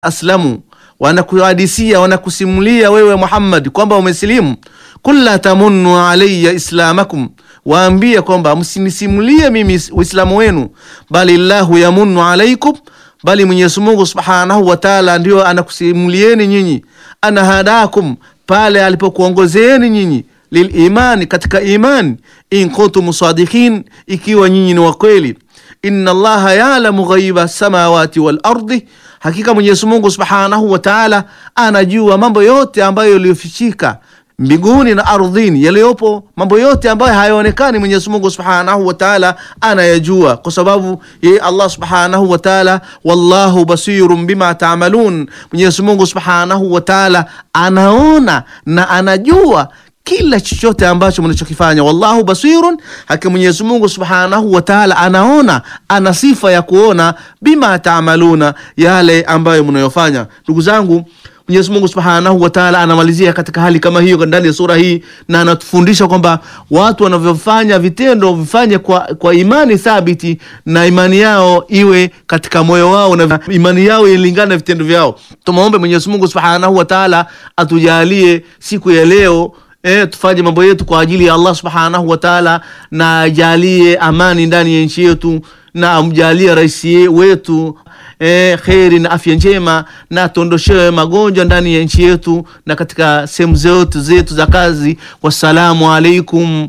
aslamu wanakuhadisia wanakusimulia wewe Muhammad kwamba umesilimu, kul la tamunnu alayya islamakum, waambie kwamba msinisimulie mimi uislamu wenu, bali llahu yamunnu alaikum, bali Mwenyezi Mungu subhanahu wa taala ndio anakusimulieni nyinyi, ana hadakum, pale alipokuongozeeni nyinyi lilimani, katika imani, in kuntum sadiqin, ikiwa nyinyi ni wakweli. Inna Allaha ya'lamu ghaiba samawati wal ardi, hakika Mwenyezi Mungu Subhanahu wa Ta'ala anajua mambo yote ambayo yaliyofichika mbinguni na ardhini, yaliyopo mambo yote ambayo hayaonekani, Mwenyezi Mungu Subhanahu wa Ta'ala anayajua, kwa sababu yeye Allah Subhanahu wa Ta'ala, wallahu basirun bima ta'malun, Mwenyezi Mungu Subhanahu wa Ta'ala anaona na anajua kila chochote ambacho mnachokifanya. Wallahu basirun, hakika Mwenyezi Mungu Subhanahu wa Ta'ala anaona, ana sifa ya kuona, bima taamaluna, yale ambayo mnayofanya. Ndugu zangu, Mwenyezi Mungu Subhanahu wa Ta'ala anamalizia katika hali kama hiyo ndani ya sura hii, na anatufundisha kwamba watu wanavyofanya vitendo vifanye kwa, kwa imani thabiti, na imani yao iwe katika moyo wao, na imani yao ilingane na vitendo vyao. Tumwombe Mwenyezi Mungu Subhanahu wa Ta'ala atujalie siku ya leo E, tufanye mambo yetu kwa ajili ya Allah subhanahu wa taala, na ajalie amani ndani ya nchi yetu, na amjalie rais wetu e, kheri na afya njema, na tuondoshewe magonjwa ndani ya nchi yetu na katika sehemu zetu zetu za kazi. Wassalamu alaikum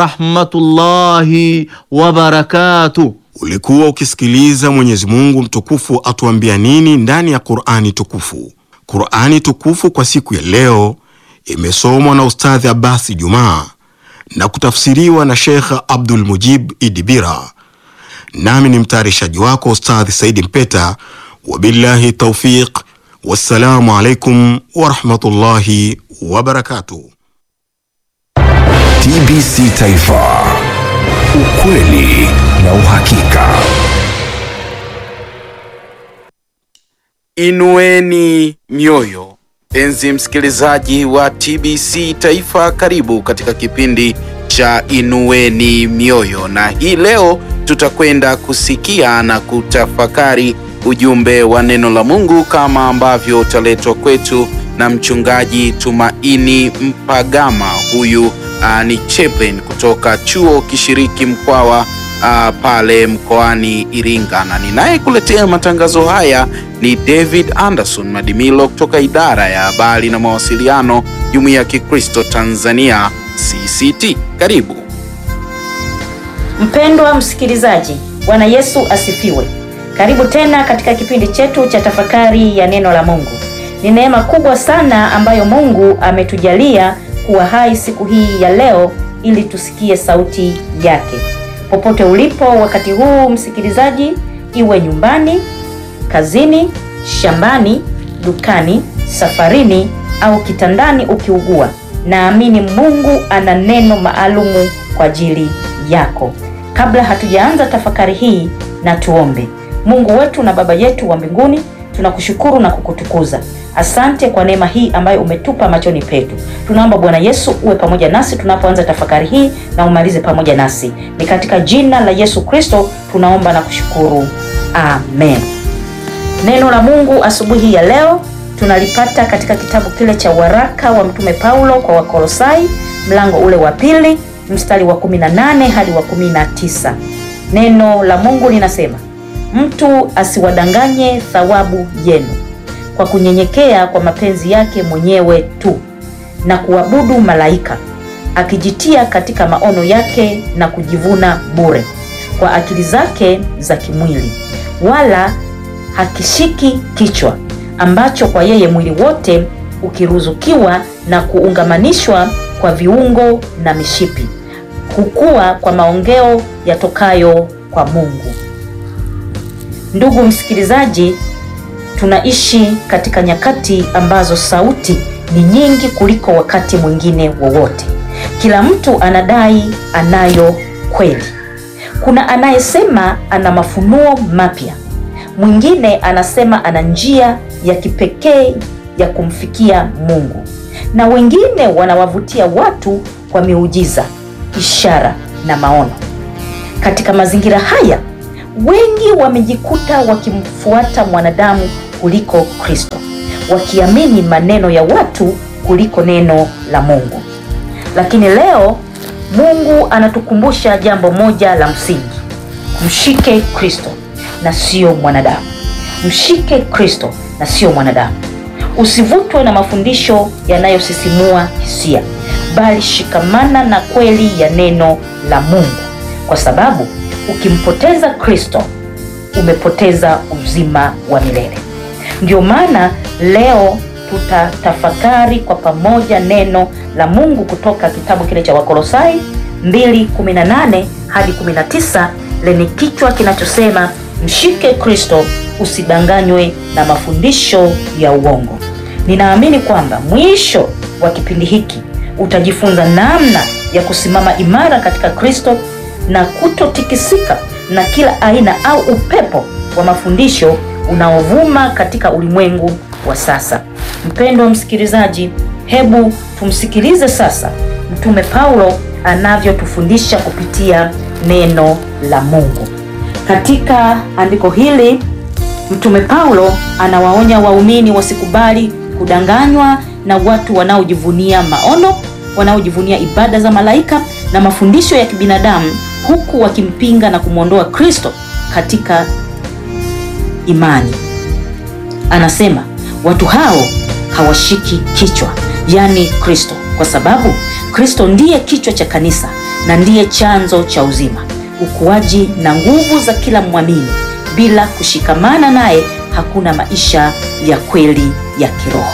warahmatullahi wabarakatuh. Ulikuwa ukisikiliza Mwenyezi Mungu mtukufu atuambia nini ndani ya Qur'ani tukufu. Qur'ani tukufu kwa siku ya leo imesomwa na Ustadhi Abasi Jumaa na kutafsiriwa na Sheikh Abdul Mujib Idibira, nami ni mtayarishaji wako Ustadhi Saidi Mpeta. Wabillahi taufiq, wassalamu alaikum warahmatullahi wabarakatuh. TBC Taifa, ukweli na uhakika. Inueni mioyo. Mpenzi msikilizaji wa TBC Taifa, karibu katika kipindi cha Inueni Mioyo, na hii leo tutakwenda kusikia na kutafakari ujumbe wa neno la Mungu kama ambavyo utaletwa kwetu na mchungaji Tumaini Mpagama. Huyu uh, ni chaplain kutoka chuo kishiriki Mkwawa uh, pale mkoani Iringa, na ninayekuletea matangazo haya ni David Anderson Madimilo kutoka idara ya habari na mawasiliano, Jumuiya ya Kikristo Tanzania CCT. Karibu mpendwa msikilizaji, Bwana Yesu asifiwe. Karibu tena katika kipindi chetu cha tafakari ya neno la Mungu. Ni neema kubwa sana ambayo Mungu ametujalia kuwa hai siku hii ya leo ili tusikie sauti yake. Popote ulipo wakati huu msikilizaji, iwe nyumbani, kazini, shambani, dukani, safarini au kitandani ukiugua, naamini Mungu ana neno maalumu kwa ajili yako. Kabla hatujaanza tafakari hii, na tuombe. Mungu wetu na Baba yetu wa mbinguni, tunakushukuru na kukutukuza. Asante kwa neema hii ambayo umetupa machoni petu. Tunaomba Bwana Yesu uwe pamoja nasi tunapoanza tafakari hii na umalize pamoja nasi. Ni katika jina la Yesu Kristo tunaomba na kushukuru, amen. Neno la Mungu asubuhi ya leo tunalipata katika kitabu kile cha waraka wa Mtume Paulo kwa Wakolosai, mlango ule wa pili mstari wa 18 hadi wa 19. Neno la Mungu linasema, mtu asiwadanganye thawabu yenu kwa kunyenyekea kwa mapenzi yake mwenyewe tu na kuabudu malaika, akijitia katika maono yake na kujivuna bure kwa akili zake za kimwili, wala hakishiki kichwa, ambacho kwa yeye mwili wote ukiruzukiwa na kuungamanishwa kwa viungo na mishipi, hukua kwa maongeo yatokayo kwa Mungu. Ndugu msikilizaji, tunaishi katika nyakati ambazo sauti ni nyingi kuliko wakati mwingine wowote. Kila mtu anadai anayo kweli. Kuna anayesema ana mafunuo mapya, mwingine anasema ana njia ya kipekee ya kumfikia Mungu, na wengine wanawavutia watu kwa miujiza, ishara na maono. Katika mazingira haya wengi wamejikuta wakimfuata mwanadamu kuliko Kristo, wakiamini maneno ya watu kuliko neno la Mungu. Lakini leo Mungu anatukumbusha jambo moja la msingi: mshike Kristo na sio mwanadamu. Mshike Kristo na sio mwanadamu. Usivutwe na mafundisho yanayosisimua hisia, bali shikamana na kweli ya neno la Mungu, kwa sababu ukimpoteza Kristo umepoteza uzima wa milele. Ndio maana leo tutatafakari kwa pamoja neno la Mungu kutoka kitabu kile cha Wakolosai 2:18 hadi 19 lenye kichwa kinachosema mshike Kristo, usidanganywe na mafundisho ya uongo. Ninaamini kwamba mwisho wa kipindi hiki utajifunza namna ya kusimama imara katika Kristo na kutotikisika na kila aina au upepo wa mafundisho unaovuma katika ulimwengu wa sasa. Mpendwa msikilizaji, hebu tumsikilize sasa Mtume Paulo anavyotufundisha kupitia neno la Mungu. Katika andiko hili Mtume Paulo anawaonya waumini wasikubali kudanganywa na watu wanaojivunia maono, wanaojivunia ibada za malaika na mafundisho ya kibinadamu huku wakimpinga na kumwondoa Kristo katika imani. Anasema watu hao hawashiki kichwa, yaani Kristo, kwa sababu Kristo ndiye kichwa cha kanisa na ndiye chanzo cha uzima, ukuaji na nguvu za kila mwamini. Bila kushikamana naye hakuna maisha ya kweli ya kiroho.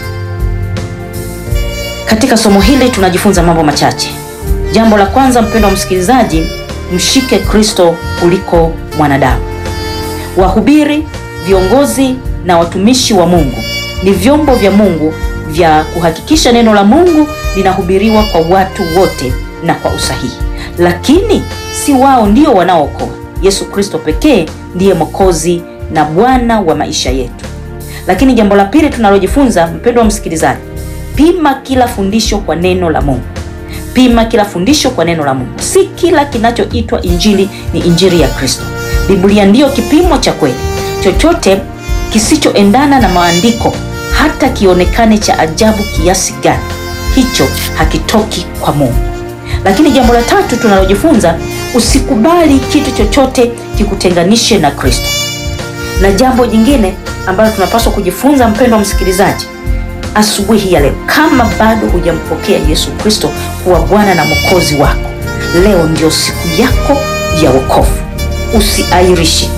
Katika somo hili tunajifunza mambo machache. Jambo la kwanza, mpendwa msikilizaji, mshike Kristo kuliko mwanadamu. Wahubiri, viongozi na watumishi wa Mungu ni vyombo vya Mungu vya kuhakikisha neno la Mungu linahubiriwa kwa watu wote na kwa usahihi, lakini si wao ndio wanaookoa. Yesu Kristo pekee ndiye Mwokozi na Bwana wa maisha yetu. Lakini jambo la pili tunalojifunza, mpendwa msikilizaji, pima kila fundisho kwa neno la Mungu. Pima kila fundisho kwa neno la Mungu. Si kila kinachoitwa injili ni injili ya Kristo. Biblia ndiyo kipimo cha kweli. Chochote kisichoendana na maandiko, hata kionekane cha ajabu kiasi gani, hicho hakitoki kwa Mungu. Lakini jambo la tatu tunalojifunza, usikubali kitu chochote kikutenganishe na Kristo. Na jambo jingine ambalo tunapaswa kujifunza, mpendwa msikilizaji, asubuhi ya leo, kama bado hujampokea Yesu Kristo kuwa Bwana na Mwokozi wako, leo ndio siku yako ya wokovu. Usiairishe.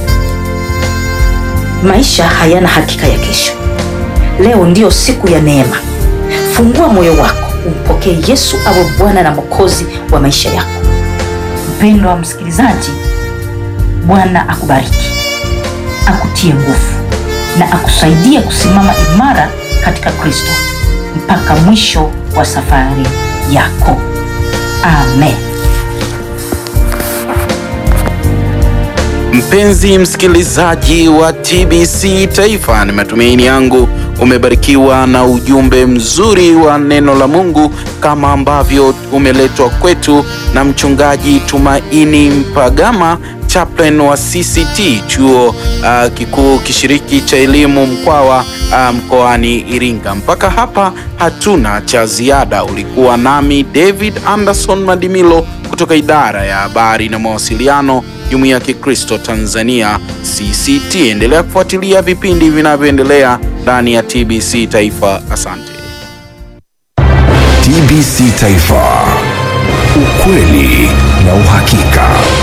Maisha hayana hakika ya kesho. Leo ndiyo siku ya neema. Fungua moyo wako, umpokee Yesu awe Bwana na Mwokozi wa maisha yako. Mpendwa msikilizaji, Bwana akubariki, akutie nguvu na akusaidie kusimama imara katika Kristo mpaka mwisho wa safari yako. Amen. Mpenzi msikilizaji wa TBC Taifa, ni matumaini yangu umebarikiwa na ujumbe mzuri wa neno la Mungu kama ambavyo umeletwa kwetu na mchungaji Tumaini Mpagama, chaplain wa CCT chuo uh, kikuu kishiriki cha elimu Mkwawa uh, mkoani Iringa. Mpaka hapa hatuna cha ziada. Ulikuwa nami David Anderson Madimilo kutoka idara ya habari na mawasiliano Jumuiya ya Kikristo Tanzania CCT. Endelea kufuatilia vipindi vinavyoendelea ndani ya TBC Taifa. Asante. TBC Taifa, ukweli na uhakika.